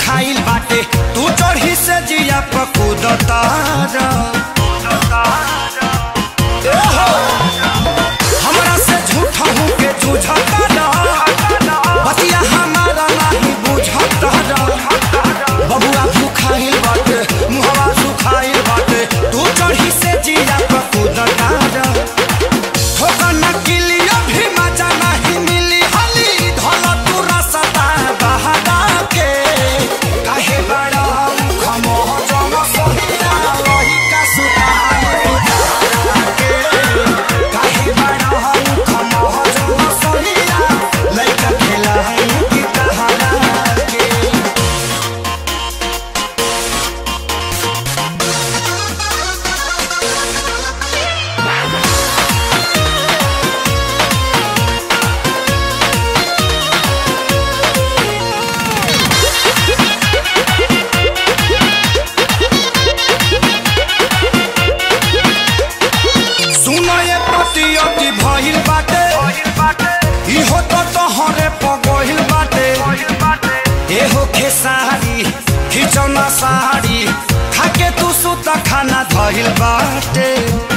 भूखाइल बाटे तू चढ़ी से जिया पकूदता हमरा से झूठा हूँ के जूझता बतिया हमारा नहीं बुझता बबुआ भूखाइल बाटे मुहवा सुखाइल बाटे तू चढ़ी से जिया पकूदता ठोकर न किलियो भी मजा नहीं मिली हली धल तू रसता बहादा के काहे बड़ा खमो जम सोहिया रही का सुता के काहे बड़ा खमो जम सोहिया लइका खेला है कि कहाना के सुनो ये प्रतियोगी भइल बाटे इहो तो तोहरे पगहिल बाटे एहो खेसारी खिचौना साड़ी खाके तू सुत खाना धइल बाटे